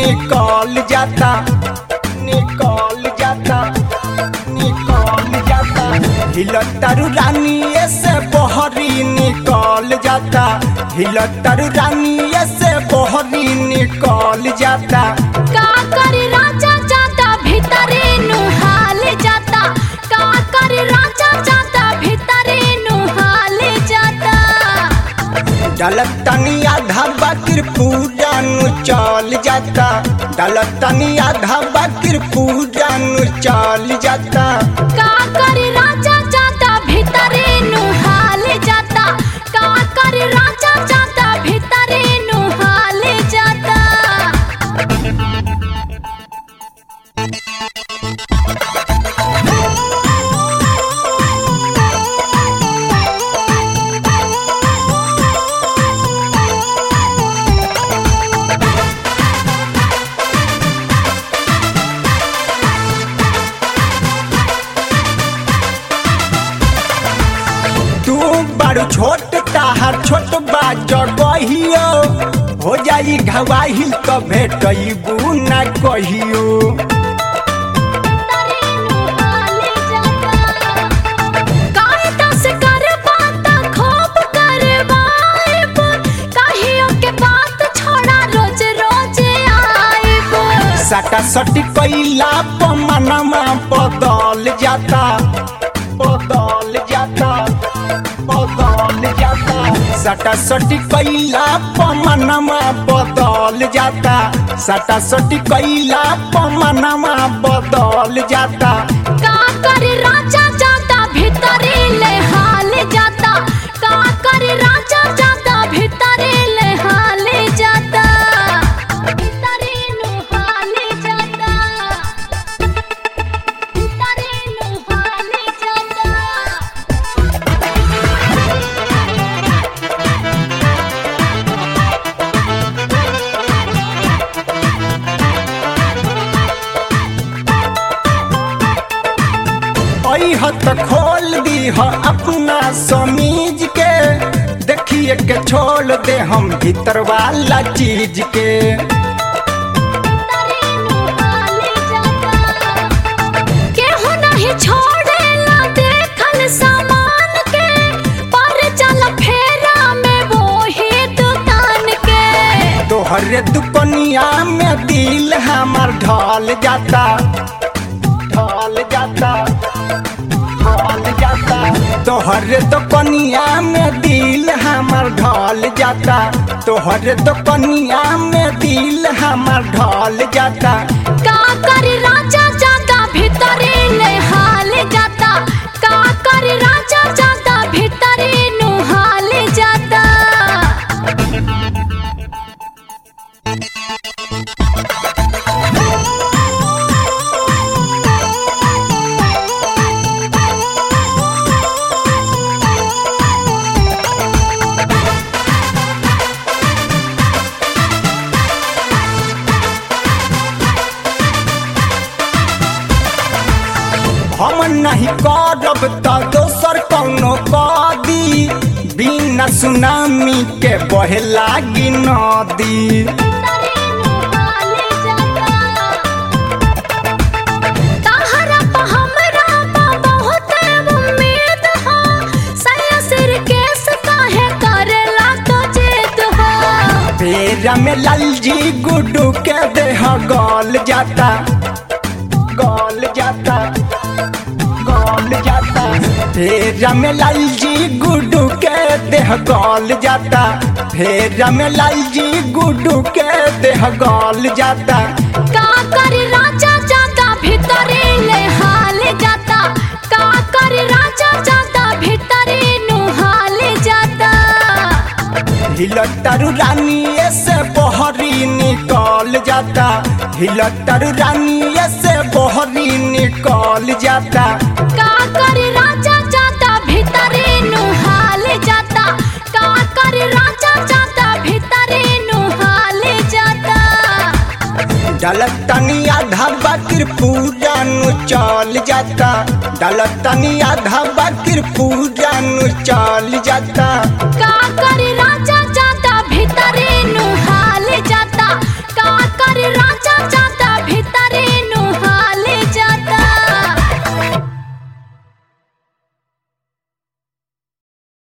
निकल जाता निकल जाता निकल जाता हिलतारू रानी से बहरी निकल जाता हिलतारू रानी से बहरी निकल जाता का करी राजा जाता भीतरे नुहाल जाता का करी राजा जाता भीतरे नुहाल जाता डलतनी आधा बाकिर पूजा नु चल जाता डलतनी आधा बाकिर पूजा नु चल जाता का करी राजा जाता भीतरे नुहाल जाता का करी राजा जाता भीतरे नुहाल जाता तू बड़ छोट ताहर छोट बा जगहियो हो जाई घवाहिल तो भेटबू न कहियो सटा सटी कैला पमनमा बदल जाता बदल जाता बदल जाता सटा सटी कैला पमनमा बदल जाता सटा सटी कैला पमनमा बदल जाता राजा जाता भीतरे ले हाले जाता भीतरे नुहाले जाता भीतरे नुहाले जाता अह त खोल दी ह अपना समीज के देखिए के छोड़ दे हम भीतर वाला चीज के केहू नहीं छोड़ेला देखल सामान के पर चल फेरा में वो ही दुकान के तोहरे दुपनिया में दिल हमार ढल जाता ढल जाता ढल जाता तोहरे दुपनिया में दिल हमार ढल जाता तोहरे दुपनिया में दिल हमार ढल जाता का करी राजा जाता भीतरे ले हाल जाता का करी राजा जाता भीतरे नुहाल जाता हम नहीं करब त दोसर कौनो कदी बिना सुनामी के बहे लागी नदी तहरा पे हमरा पे बहुत उम्मीद हो सया सिर केस काहे करेला तो जिद हो फेरा में लालजी गुड्डू के देह गल जाता गल जाता गल जाता फेरा में लालजी गुड्डू के देह गल जाता फेरा में लालजी गुड्डू के देह गल जाता का करी राजा जाता भीतरे ले हाल जाता का करी राजा जाता भीतरे नुहाल जाता हिलतारू रानी से बहरी निकल जाता हिलतारू रानी से बहरी निकल जाता का करी राजा जाता भीतरे नुहाल जाता का करी राजा जाता भीतरे नुहाल जाता डलतनी आधा बाकिर पूजा नु चल जाता डलतनी आधा बाकिर पूजा नु चल जाता का